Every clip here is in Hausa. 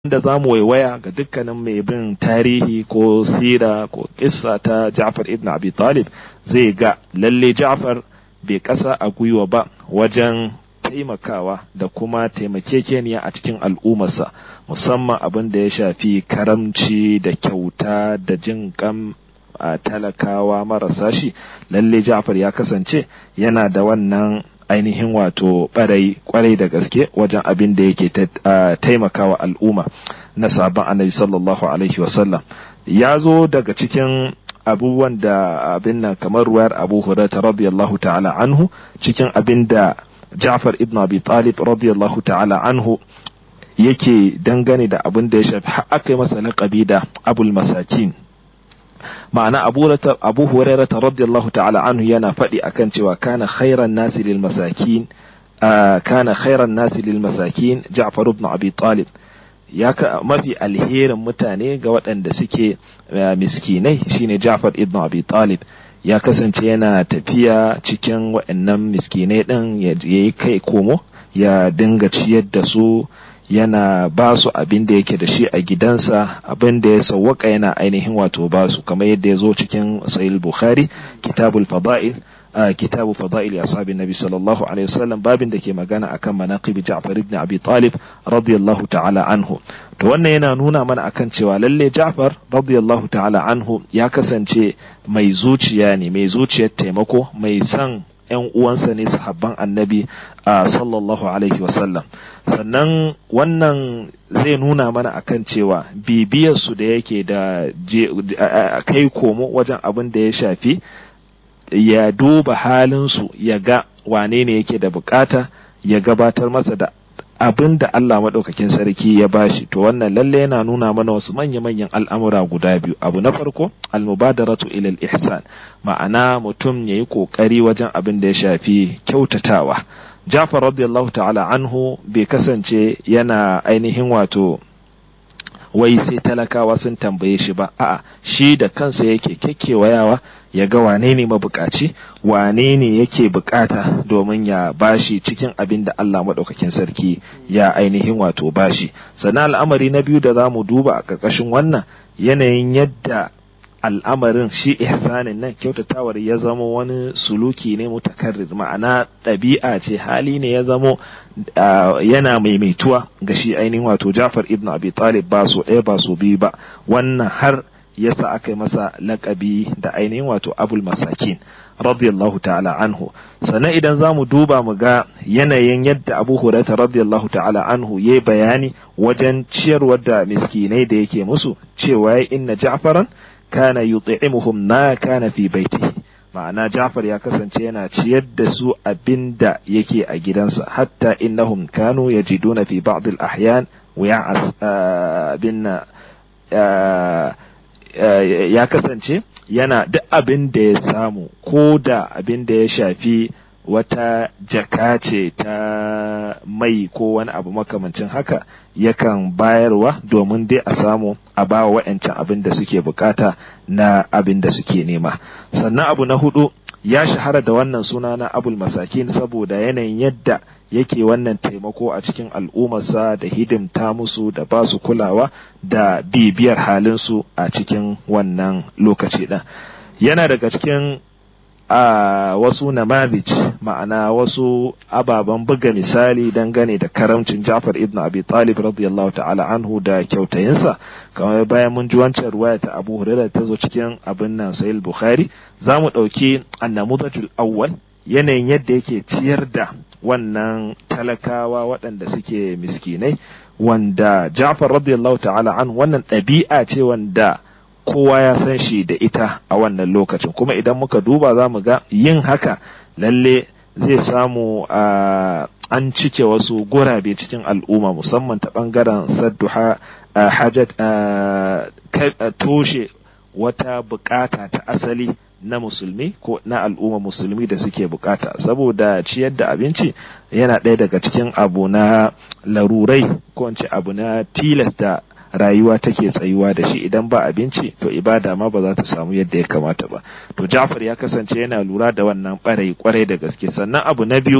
da za mu waiwaya ga dukkanin mai bin tarihi ko sira ko kissa ta Ja'far ibn Abi Talib zai ga lalle Ja'far bai kasa a gwiwa ba wajen taimakawa da kuma taimakekeniya a cikin al'ummarsa musamman abin da ya shafi karamci da kyauta da jin kan a talakawa marasa shi lalle Ja'far ya kasance yana da wannan ainihin wato barai kwarai da gaske wajen abin da yake taimakawa al'umma na sabon annabi sallallahu alaihi wasallam ya zo daga cikin abubuwan da abin nan kamar ruwayar abu hurairah radiyallahu ta'ala anhu cikin abin da Ja'far ibn Abi Talib radiyallahu ta'ala anhu yake dangane da abin da ya shafi aka yi masa laƙabi da abul masakin ma'ana abu hurairah radiyallahu ta'ala anhu yana faɗi akan cewa kana khairan nasi lil masakin kana khairan nasi lil masakin Ja'far ibn Abi Talib ya ka mafi alherin mutane ga waɗanda suke miskinai shine Ja'far ibn Abi Talib ya kasance yana tafiya cikin waɗannan miskinai ɗin ya yi kai komo ya dinga ciyar da su yana ba su abin da yake da shi a gidansa abin da ya sawwaka yana ainihin wato ba su kamar yadda ya zo cikin sahih bukhari kitabul fada'il kitabu fada'il ashabin nabi sallallahu alaihi wasallam babin da ke magana akan manaqib Ja'far ibn Abi Talib radiyallahu ta'ala anhu to wannan yana nuna mana akan cewa lalle Ja'far radiyallahu ta'ala anhu ya kasance mai zuciya ne mai zuciyar taimako mai son ‘yan uwansa ne sahabban annabi a sallallahu alaihi wasallam sannan wannan zai nuna mana akan cewa bibiyarsu da yake da kai komo wajen abin da ya shafi ya duba halinsu ya ga wane ne yake da bukata ya gabatar masa da abin da Allah maɗaukakin sarki ya bashi to wannan lalle yana nuna mana wasu manya-manyan al'amura guda biyu abu na farko almubadaratu ilal ihsan ma'ana mutum ya yi ƙoƙari wajen abin da ya shafi kyautatawa Jafar radiyallahu ta'ala anhu bai kasance yana ainihin wato wai sai talakawa sun tambaye shi ba a'a shi da kansa yake kekkewayawa ya ga wane ne mabukaci wane ne yake bukata domin ya bashi cikin abin da Allah maɗaukakin sarki ya ainihin wato bashi sannan al'amari na biyu da za mu duba a ƙarƙashin wannan yanayin yadda al'amarin shi ihsanin nan kyautatawar ya zama wani suluki ne mutakarrir ma'ana ɗabi'a ce hali ne ya zamo yana maimaituwa ga shi ainihin wato Jafar ibn Abi Talib ba so ɗaya ba so biyu ba wannan har yasa aka yi masa laƙabi da ainihin wato Abul Masakin radiyallahu ta'ala anhu sannan idan za mu duba mu ga yanayin yadda Abu Hurairah radiyallahu ta'ala anhu yayi bayani wajen ciyarwar da miskinai da yake musu cewa inna Ja'faran kana yut'imuhum ma kana fi baitihi ma'ana Ja'far ya kasance yana ciyar da su abinda yake a gidansa hatta innahum kanu yajiduna fi ba'd al-ahyan wiya'as binna ya kasance yana duk abin da ya samu ko da abin da ya shafi wata jaka ce ta mai ko wani abu makamancin haka yakan bayarwa domin dai a samu a ba wa wa'yancan abin da suke bukata na abin da suke nema sannan abu na hudu ya shahara da wannan suna na abul masakin saboda yanayin yadda yake wannan taimako a cikin al'ummarsa da hidimta musu da ba su kulawa da bibiyar halinsu a cikin wannan lokaci ɗin yana daga cikin a wasu namazij ma'ana wasu ababen buga misali dangane da karamcin Ja'far ibn Abi Talib radiyallahu ta'ala anhu da kyautayinsa kamar bayan mun ji wancan ruwaya ta Abu Hurairah ta zo cikin abin nan Sahih Bukhari za mu ɗauki annamudajul awwal yanayin yadda yake ciyar da wannan talakawa waɗanda suke miskinai wanda Ja'far radiyallahu ta'ala anhu wannan ɗabi'a ce wanda kowa ya san shi da ita a wannan lokacin kuma idan muka duba za mu ga yin haka lalle zai samu an cike wasu gurabe cikin al'umma musamman ta ɓangaren sadduha hajat toshe wata bukata ta asali na musulmi ko na al'umma musulmi da suke bukata saboda ciyar da abinci yana ɗaya daga cikin abu na larurai ko abu na tilasta rayuwa take tsayuwa da shi idan ba abinci to ibada ma ba za ta samu yadda ya kamata ba to Ja'far ya kasance yana lura da wannan ɓarai kwarai da gaske sannan abu na biyu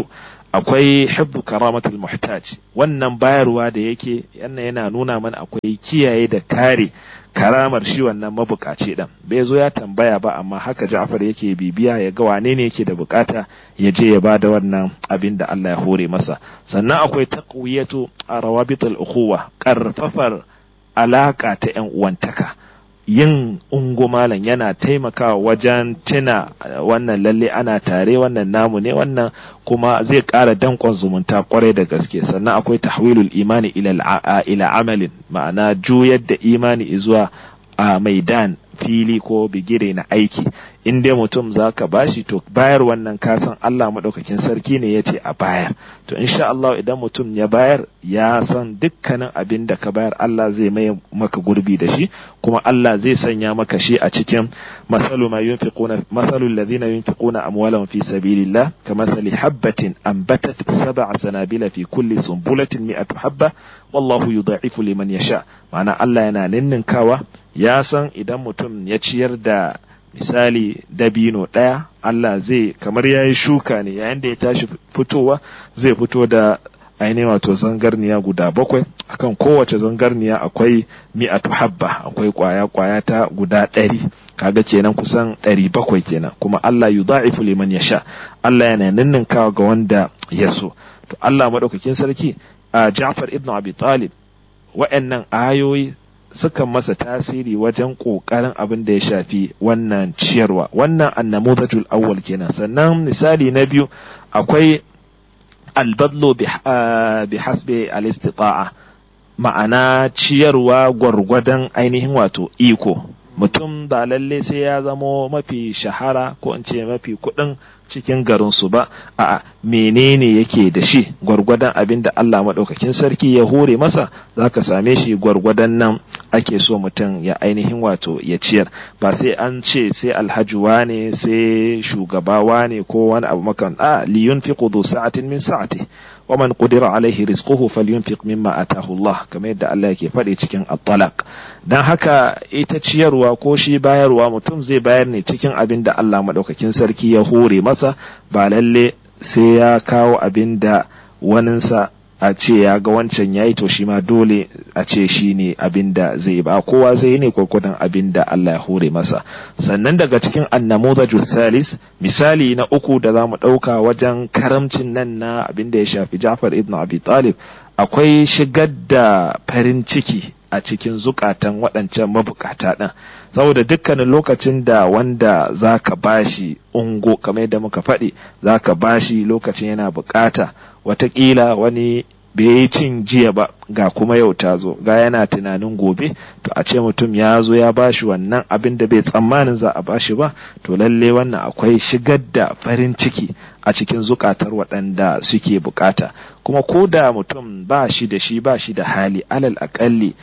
akwai hibbu karamatul muhtaj wannan bayarwa da yake yana yana nuna mana akwai kiyaye da kare karamar shi wannan mabukaci din bai zo ya tambaya ba amma haka Ja'far yake bibiya ya ga wane ne yake da bukata ya je ya bada wannan abin da Allah ya hore masa sannan akwai taqwiyatu rawabitul ukhuwa karfafar alaka ta yan uwantaka yin ungumalan yana taimakawa wajen tuna wannan lalle ana tare wannan namu ne wannan kuma zai ƙara danƙon zumunta kwarai da gaske sannan akwai tahwilul imani ila amalin ma'ana juyar da imani zuwa a maidan fili ko bigire na aiki in dai mutum za ka bashi to bayar wannan kasan Allah maɗaukakin sarki ne ya ce a bayar to insha Allah idan mutum ya bayar ya san dukkanin abin da ka bayar Allah zai mai maka gurbi da shi kuma Allah zai sanya maka shi a cikin masalu ma yunfiquna masalu alladhina yunfiquna amwalahum fi sabilillah kamathali habatin anbatat sab'a sanabila fi kulli sunbulatin mi'atu habba wallahu yudha'ifu liman yasha ma'ana Allah yana ninninkawa ya san idan mutum ya ciyar da misali dabino ɗaya Allah zai kamar ya yi shuka ne yayin da ya tashi fitowa zai fito da ainihin wato zangarniya guda bakwai akan kowace zangarniya akwai mi'atu habba akwai kwaya kwaya ta guda ɗari kaga kenan kusan ɗari bakwai kenan kuma Allah yudha'ifu liman yasha Allah yana ninninkawa ga wanda ya so to Allah madaukakin sarki a Ja'far ibn Abi Talib wa'annan ayoyi sukan masa tasiri wajen ƙoƙarin abin da ya shafi wannan ciyarwa wannan annamudatul awwal kenan sannan misali na biyu akwai albadlo bi hasbi al-istita'a ma'ana ciyarwa gwargwadon ainihin wato iko mutum ba lalle sai ya zamo mafi shahara ko in ce mafi kuɗin cikin garinsu ba a menene yake da shi gwargwadon abin da Allah maɗaukakin sarki ya hore masa za ka same shi gwargwadon nan ake so mutum ya ainihin wato ya ciyar ba sai an ce sai alhaji wane sai shugaba wane ko wani abu makan a liyun fi kudu sa'atin min sa'ati wa man qudira alaihi rizquhu falyunfiq mimma atahu Allah kamar yadda Allah yake faɗi cikin at-talaq dan haka ita ciyarwa ko shi bayarwa mutum zai bayar ne cikin abin da Allah maɗaukakin sarki ya hore masa ba lalle sai ya kawo abin da waninsa a ce ya ga wancan ya yi to shi ma dole a ce shi ne abin da zai ba kowa zai ne kwakwadon abin da Allah ya hore masa sannan daga cikin annamudaju salis misali na uku da za mu ɗauka wajen karamcin nan na abin da ya shafi Ja'far ibn Abi Talib akwai shigar da farin ciki a cikin zukatan waɗancan mabukata ɗin saboda dukkanin lokacin da wanda za ka bashi ungo kamar yadda muka faɗi za ka bashi lokacin yana bukata watakila wani bai yi cin jiya ba ga kuma yau ta zo ga yana tunanin gobe to a ce mutum ya zo ya bashi wannan abin da bai tsammanin za a bashi ba to lalle wannan akwai shigar da farin ciki a cikin zukatar waɗanda suke bukata kuma ko da mutum ba shi da shi ba shi da hali alal akalli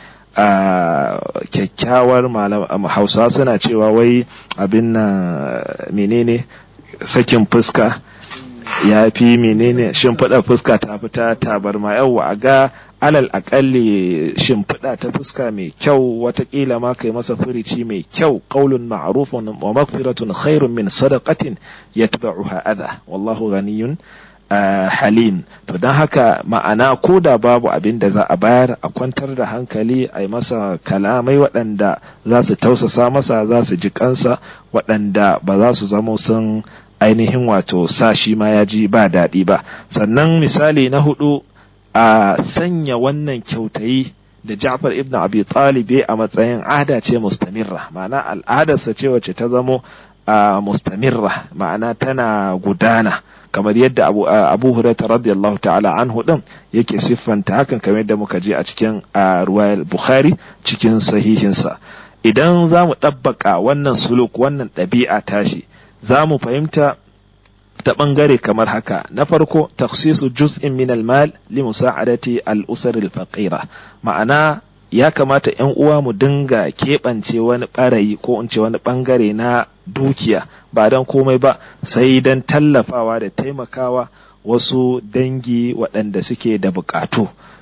a kyakkyawar hausa suna cewa wai abin na menene sakin fuska ya fi menene shimfiɗa fuska ta fita tabarma yawa a ga alal akalli shimfiɗa ta fuska mai kyau watakila ma kai masa furici mai kyau qaulun ma'rufun wa maghfiratun khairun min sadaqatin yatba'uha adha wallahu ghaniyun Uh, halim to don haka ma'ana ko da babu abin da za a bayar a kwantar da hankali a yi masa kalamai waɗanda za su tausasa masa za su ji kansa waɗanda ba za su zama sun ainihin wato sa shi ma ya ji ba daɗi ba sannan misali na hudu a sanya wannan kyautayi da Ja'far ibn Abi Talib a matsayin ada ce mustamirra ma'ana al'adarsa ce wacce ta zamo a mustamirra ma'ana tana gudana kamar yadda abu, abu hurairah radiyallahu ta'ala anhu din yake siffanta hakan kamar yadda muka je a cikin ruwayar bukhari cikin sahihinsa idan za mu ɗabbaka wannan suluk wannan ɗabi'a tashi za mu fahimta ta ɓangare kamar haka na farko taksisu juz'in min al-mal li musa'adati al-usar al-faqira ma'ana ya kamata ‘yan uwa mu dinga keɓance wani ɓarayi ko in ce wani ɓangare na dukiya ba don komai ba sai don tallafawa da taimakawa wasu dangi waɗanda suke da buƙatu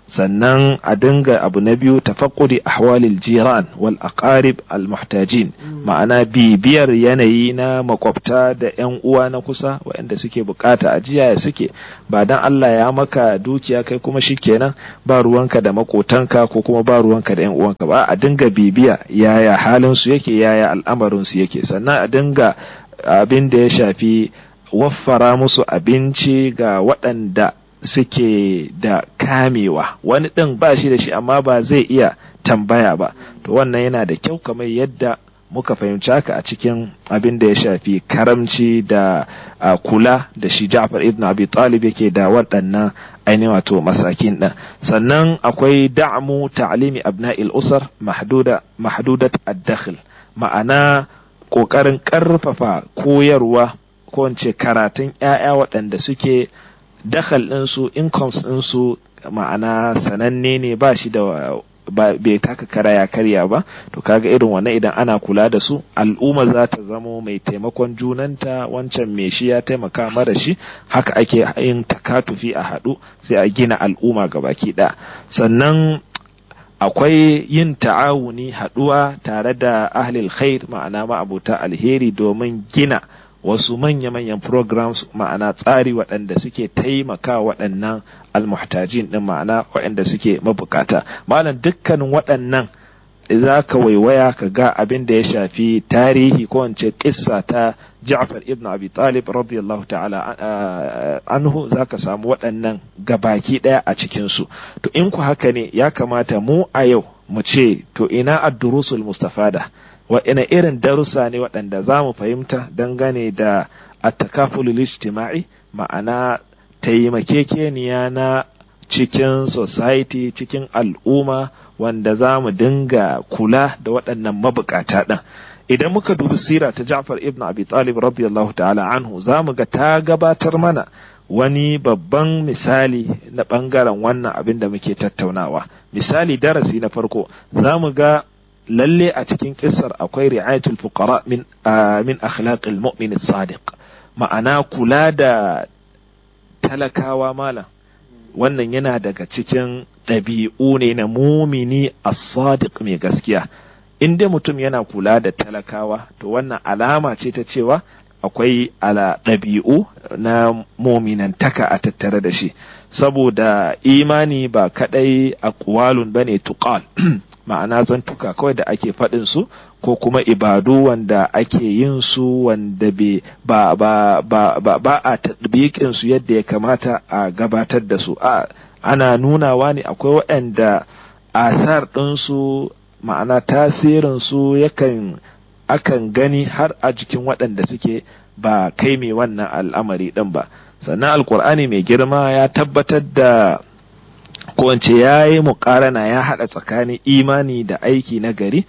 sannan a dinga abu na biyu tafaqqudi ahwalil jiran wal aqarib al muhtajin ma'ana bibiyar yanayi na makwabta da yan uwa na kusa waɗanda suke bukata a jiya suke ba dan Allah ya maka dukiya kai kuma shikenan ba ruwanka da makotanka ko kuma ba ruwanka da yan uwanka ba a dinga bibiya yaya halin su yake yaya al'amarin su yake sannan a dinga abin da ya shafi waffara musu abinci ga waɗanda suke da kamewa wani ɗin ba shi da shi amma ba zai iya tambaya ba to wannan yana da kyau kamar yadda muka fahimci haka a cikin abin da ya shafi karamci da kula da shi Ja'far ibn Abi Talib yake da waɗannan ainihin wato masakin ɗin sannan akwai da'mu ta'limi abna'il usar mahduda mahdudat ad-dakhl ma'ana ƙoƙarin ƙarfafa koyarwa ko ce karatun 'ya'ya waɗanda suke dakal ɗinsu incomes ɗinsu ma'ana sananne ne ba shi da bai taka kara ya karya ba to kaga irin wannan idan ana kula da su al'umma za ta zamo mai taimakon junanta wancan mai shi ya taimaka mara shi haka ake yin takatufi a haɗu sai a gina al'umma gabaki ɗaya sannan akwai yin ta'awuni haɗuwa tare da ahlil khair ma'ana ma'abuta alheri domin gina wasu manya-manyan programs ma'ana tsari waɗanda suke taimaka waɗannan almuhtajin ɗin ma'ana waɗanda suke mabukata malam dukkanin waɗannan za ka waiwaya ka ga abin da ya shafi tarihi ko wance kissa ta Ja'far ibn Abi Talib radiyallahu ta'ala anhu za ka samu waɗannan gabaki ɗaya a cikinsu to in ku haka ne ya kamata mu a yau mu ce to ina ad-durusul mustafada waɗanne irin darussa ne waɗanda za mu fahimta dangane da attakafulul ijtima'i ma'ana taimakekeniya na cikin society cikin al'umma wanda za mu dinga kula da waɗannan mabukata ɗin idan muka dubi sira ta Ja'far ibn Abi Talib radiyallahu ta'ala anhu za mu ga ta gabatar mana wani babban misali na ɓangaren wannan abin da muke tattaunawa misali darasi na farko za mu ga lalle a cikin kissar akwai ri'ayatul fuqara min min akhlaqil mu'min sadiq ma'ana kula da talakawa malam wannan yana daga cikin ɗabi'u ne na mumini as-sadiq mai gaskiya in dai mutum yana kula da talakawa to wannan alama ce ta cewa akwai ala ɗabi'u na mominantaka a tattare da shi saboda imani ba kadai aqwalun bane tuqal ma'ana zantuka kawai da ake faɗin su ko kuma ibadu wanda ake yin su wanda ba ba ba ba ba a tadbiqin su yadda ya kamata a gabatar da su a ana nunawa ne akwai waɗanda asar ɗin su ma'ana tasirin su yakan akan gani har a jikin waɗanda suke ba kai mai wannan al'amari ɗin ba sannan alkur'ani mai girma ya tabbatar da kowace ya yi muƙarana ya haɗa tsakanin imani da aiki na gari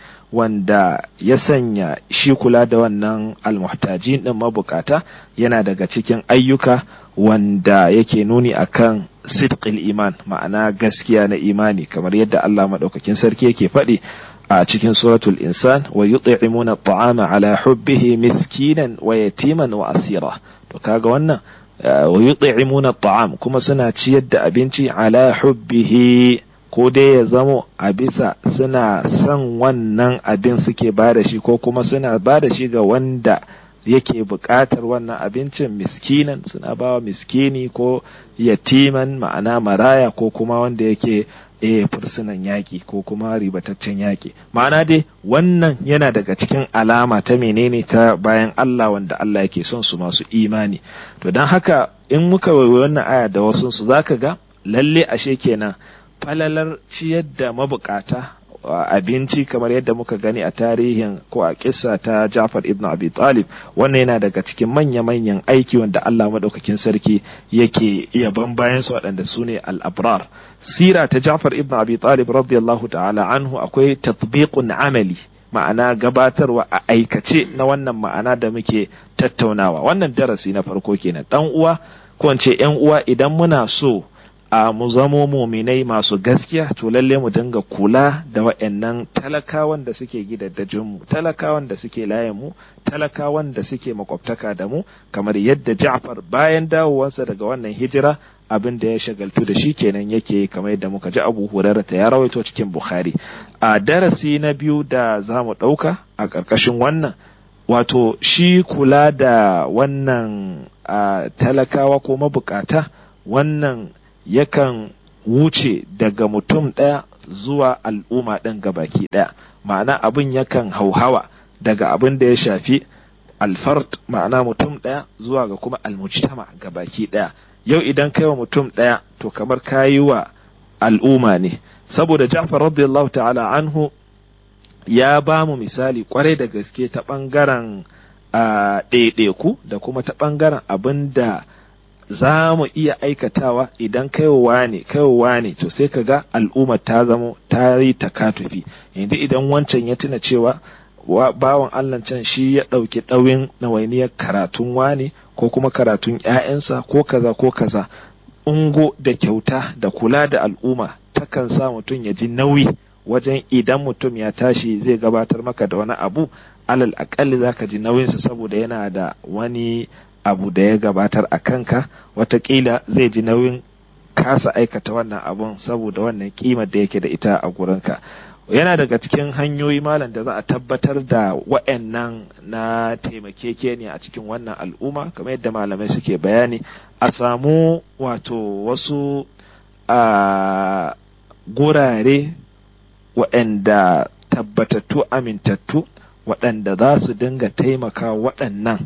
wanda ya sanya shi kula da wannan almuhtajin ɗin mabukata yana daga cikin ayyuka wanda yake nuni akan sidqil iman ma'ana gaskiya na imani kamar yadda Allah maɗaukakin sarki yake faɗi a cikin suratul insan wa yut'imuna at'ama ala hubbihi miskinan wa yatiman wa asira to kaga wannan wa yut'imuna at'am kuma suna ciyar da abinci ala hubbihi ko dai ya zamo a bisa suna son wannan abin suke ba da shi ko kuma suna ba da shi ga wanda yake buƙatar wannan abincin miskinan suna bawa miskini ko yatiman ma'ana maraya ko kuma wanda yake eh fursunan yaƙi ko kuma ribataccen yaƙi ma'ana dai wannan yana daga cikin alama ta menene ta bayan Allah wanda Allah yake son su masu imani to don haka in muka waiwai wannan aya da wasu su zaka ga lalle ashe kenan falalar ciyar da mabukata abinci kamar yadda muka gani a tarihin ko a kissa ta Jafar ibn Abi Talib wannan yana daga cikin manya-manyan aiki wanda Allah madaukakin sarki yake yaban bayan su waɗanda su ne al-abrar sira ta Jafar ibn Abi Talib radiyallahu ta'ala anhu akwai tatbiqun amali ma'ana gabatarwa a aikace na wannan ma'ana da muke tattaunawa wannan darasi na farko kenan dan uwa ko yan uwa idan muna so a mu zamo muminai masu gaskiya to lalle mu dinga kula da wa'annan talakawan da suke gidaddajin mu talakawan da suke layin mu talakawan da suke makwabtaka da mu kamar yadda Ja'far bayan dawowarsa daga wannan hijira abin da ya shagaltu da shi kenan yake kamar yadda muka ji abu hurara ta ya rawaito cikin bukhari a darasi na biyu da za mu ɗauka a ƙarƙashin wannan wato shi kula da wannan talakawa ko mabukata wannan yakan wuce daga mutum ɗaya zuwa al'umma ɗin gabaki ɗaya ma'ana abin yakan hauhawa daga abin da ya shafi alfart ma'ana mutum ɗaya zuwa ga kuma almujtama gabaki ɗaya yau idan kai wa mutum ɗaya to kamar kayi wa al'umma ne saboda Ja'far radiyallahu ta'ala anhu ya ba mu misali kwarai da gaske ta ɓangaren ɗaiɗaiku da kuma ta ɓangaren abin da za mu iya aikatawa idan kaiwa ne kaiwa ne to sai ka ga al'umma ta zamo ta yi takatufi yanzu idan wancan ya tuna cewa bawan Allah can shi ya ɗauki ɗauyin nawainiyar karatun wani ko kuma karatun ‘ya'yansa ko kaza ko kaza ungo da kyauta da kula da al'umma takan sa mutum ya ji nauyi wajen idan mutum ya tashi zai gabatar maka da wani abu alal akalli za ka ji nauyinsa saboda yana da wani abu da ya gabatar a kanka watakila zai ji nauyin kasa aikata wannan abun saboda wannan kimar da yake da ita a gurinka yana daga cikin hanyoyi malam da za a tabbatar da wa'annan na taimakekeniya a cikin wannan al'umma kamar yadda malamai suke bayani a samu wato wasu a gurare waɗanda tabbatattu amintattu waɗanda za su dinga taimaka waɗannan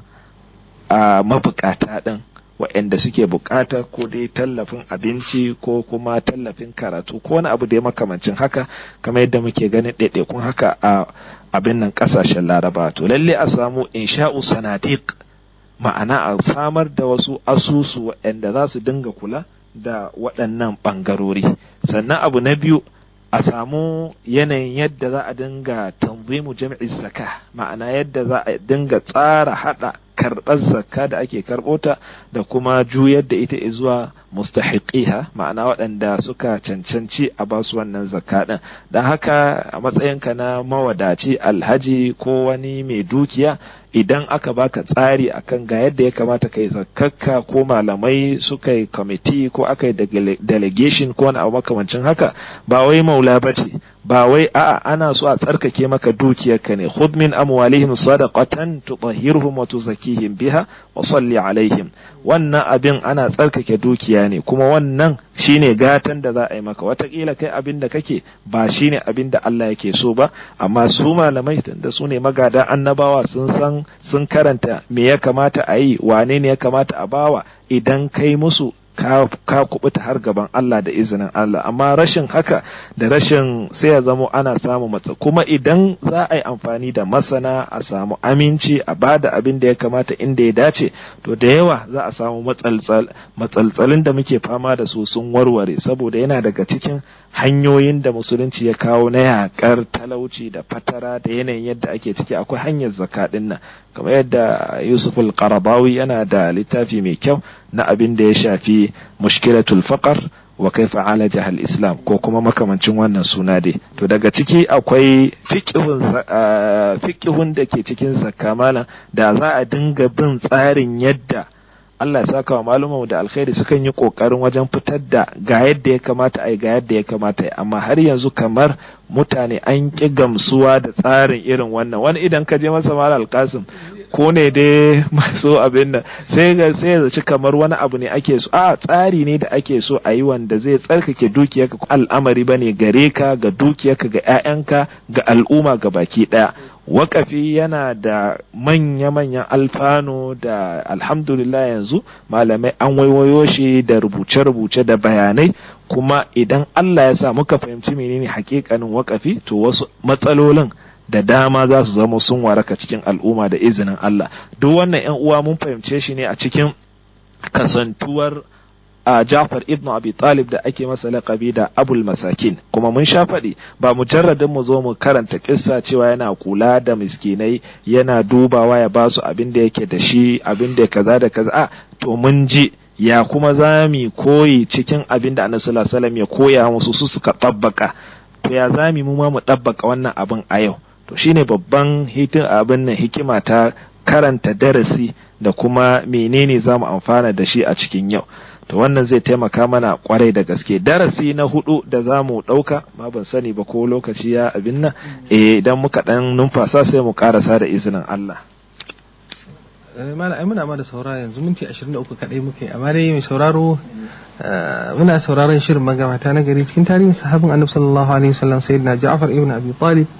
a mabukata ɗin waɗanda suke bukata ko dai tallafin abinci ko kuma tallafin karatu ko wani abu da ya makamancin haka kamar yadda muke ganin ɗaiɗaikun haka a abin nan ƙasashen laraba to lalle a samu insha'u sanadiq ma'ana a samar da wasu asusu waɗanda za su dinga kula da waɗannan ɓangarori sannan abu na biyu a samu yanayin yadda za a dinga tanzimu jami'i zaka ma'ana yadda za a dinga tsara hada karɓar zakka da ake karɓota da kuma juyar da ita zuwa mustahiqiha ma'ana waɗanda suka cancanci a basu wannan zakka ɗin don haka a matsayinka na mawadaci alhaji ko wani mai dukiya idan aka baka tsari akan ga yadda ya kamata kai zakkakka ko malamai suka yi kwamiti ko aka yi delegation ko wani abu makamancin haka ba wai maula ba ce ba wai a'a ana so a tsarkake maka dukiyarka ne khudh min amwalihim sadaqatan tutahhiruhum wa tuzakkihim biha wa salli alaihim wannan abin ana tsarkake dukiya ne kuma wannan shine gatan da za a yi maka watakila kai abin da kake ba shine abin da Allah yake so ba amma su malamai da su ne magada annabawa sun san sun karanta me ya kamata a yi wane ne ya kamata a bawa idan kai musu ka, ka kubuta har gaban Allah da izinin Allah amma rashin haka da rashin sai ya zamo ana samu matsa kuma idan za a yi amfani da masana a samu aminci a bada abin da ya kamata inda ya dace to da yawa za a samu matsaltsalin da muke fama da su sun warware saboda yana daga cikin hanyoyin da musulunci ya kawo na yakar talauci da fatara da yanayin yadda ake ciki akwai hanyar zakaɗin nan kamar yadda yusuf al-qarabawi yana da littafi mai kyau na abin da ya shafi mushkilatul faqar wa kaifa alaja al-islam ko kuma makamancin wannan suna dai to daga ciki akwai fiqhun da ke cikin zakka malam da za a dinga bin tsarin yadda Allah ya saka wa malumanmu da alkhairi sukan yi kokarin wajen fitar da ga yadda ya kamata a yi ga yadda ya kamata yi amma har yanzu kamar mutane an ƙi gamsuwa da tsarin irin wannan wani idan ka je masa mala alkasim ko ne dai masu abin nan sai ga sai zaci kamar wani abu ne ake so a tsari ne da ake so a yi wanda zai tsarkake dukiyarka al'amari bane gare ka ga dukiyarka ga 'ya'yanka ga al'umma ga baki ɗaya wakafi yana da manya-manyan alfano da alhamdulillah yanzu malamai an waiwayo shi da rubuce-rubuce da bayanai kuma idan Allah ya sa muka fahimci menene hakikanin wakafi to wasu matsalolin da dama za su zama sun waraka cikin al'umma da izinin Allah duk wannan 'yan uwa mun fahimce shi ne a cikin kasantuwar a Jafar ibn Abi Talib da ake masa laƙabi da Abul Masakin kuma mun sha faɗi ba mujarradin mu zo mu karanta kissa cewa yana kula da miskinai yana dubawa ya basu abin da yake da shi abin da kaza da kaza a to mun ji ya kuma zami koyi cikin abin da Annabi sallallahu alaihi ya koya musu su suka tabbaka to ya zami mu ma mu tabbaka wannan abin a yau to shine babban hitin abin nan hikima ta karanta darasi da kuma menene za mu amfana da shi a cikin yau to wannan zai taimaka mana kwarai da gaske darasi na hudu da za mu ɗauka ma ban sani ba ko lokaci ya abin nan eh idan muka ɗan numfasa sai mu karasa da izinin Allah mala ai muna ma da saura yanzu minti 23 kadai muke amma dai mai sauraro muna sauraron shirin magabata na gari cikin tarihin sahabin annabi sallallahu alaihi wasallam sayyidina Ja'far ibn Abi Talib